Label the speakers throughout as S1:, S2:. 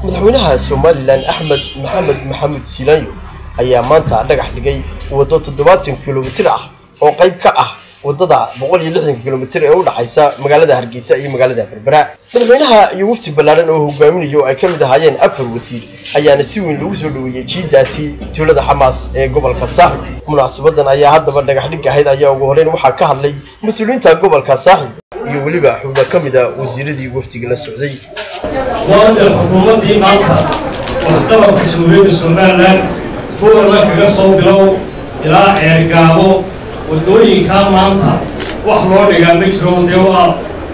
S1: madaxweynaha somalilan axmed maxamed maxamuud siilaanyo ayaa maanta dhagax dhigay waddo toddobaatan kilomitir ah oo qayb ka ah waddada boqol iyo lixdan kilomitir ee u dhaxaysa magaalada hargeysa iyo magaalada berbera madaxweynaha iyo wafdi ballaaran oo hogaaminayo ay ka mid ahaayeen afar wasiir ayaana si weyn lagu soo dhoweeyey jiidaasi tuulada xamaas ee gobolka saaxib munaasabadan ayaa haddaba dhagax dhig ahayd ayaa ugu horeyn waxaa ka hadlay mas-uuliyiinta gobolka saaxib iyo weliba xubno ka mid a wasiiradii wafdiga la socday
S2: waada xukuumaddii maanta waxqabadka jamhuuriyadda somalilan gobolka kaga soo bilow ilaa ceergaabo waddooyinkaa maanta wax loo dhigaa ma jiro dee waa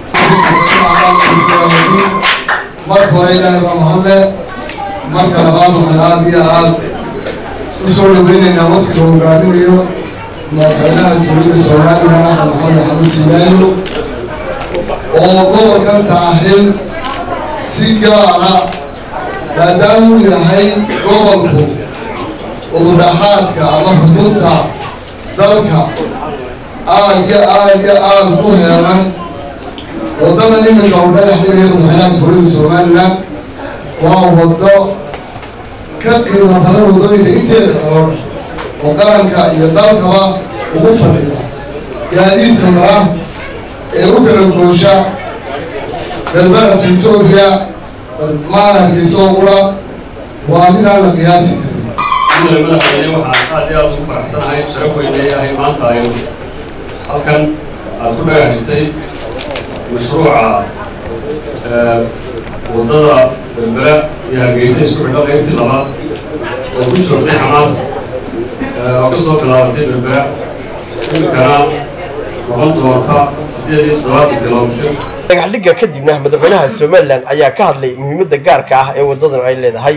S3: marka hore ilaahay baa mahadle marka labaad waxaan aad iyo aad u soo dhaweynaynaa waftiga hogaaminayo madaxweynaha jamhuuriyadda somalilan axmed maxamed xamuud silaayo oo gobolka saaxiil si gaara maadaamuu yahay gobolku ududhaxaadka ama xubunta dalka aad iyo aad iyo aad ku heelan waddadan iminka uu dhagax dhigaya madaxweynaha jamhuuriyadda somalilan waa waddo ka qiimo badan waddooyinka inteeda kaloo oo qaranka iyo dalkaba ugu fadhida gaadiidka mara ee u kala goosha galbeedka etoobiya maala hargeysa oo qura waa mid aan la qiyaasi karin
S2: madaxweyne waxaan aad iyo aad ugu faraxsanahay sharaf weyn leeyahay maanta aynu halkan aad ku dhagax dhigtay mashruuca waddada berbera iyo hargeysa isku xidho qaybtii labaad oo ku joogtay xamaas oo ka soo bilaabatay berbera imikana noqon doonta siddeed iyo toddobaatan kilomitir
S1: dhagax dhigga kadibna madaxweynaha somalilan ayaa ka hadlay muhiimadda gaarka ah ee waddadan ay leedahay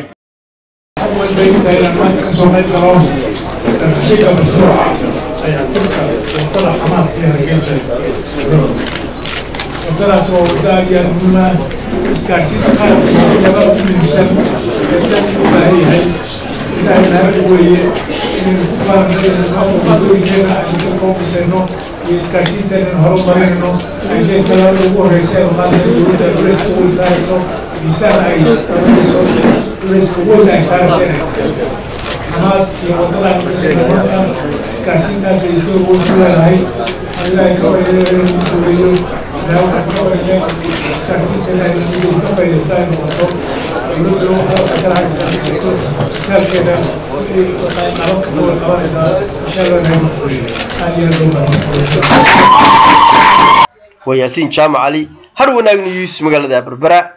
S4: wadadaas waa wadda aad iyo aad muhiim ah isgaarsiinta qaranka labada ku midishan ee dadka u baahan yahay ilaahay naga weeye inaynu ku faanno wadooyinkeena aynu ka koobisayno iyo isgaarsiinteena horumarinayno ayday talaada ugu horeysa ee maanta dowladda culayska weyn saarayso miisaan ay samayso culayska weyn ay saarayso inay xamaas iyo waddadan kusiinamada isgaarsiintaas ay door weyn ku leedahay ilaahay ka wareeyo duuleeyo ilaahay waxaan ka wareeyo isgaarsiinta ilaahay sidii ka faa'iidaysta ay noqoto dowladda waxaa kala haysaa isaalkeeda nabadka ka wada qabanaysaa inshaalla aad iyo aad
S1: waa yaasiin jaamac cali har wanaag news magaalada berbera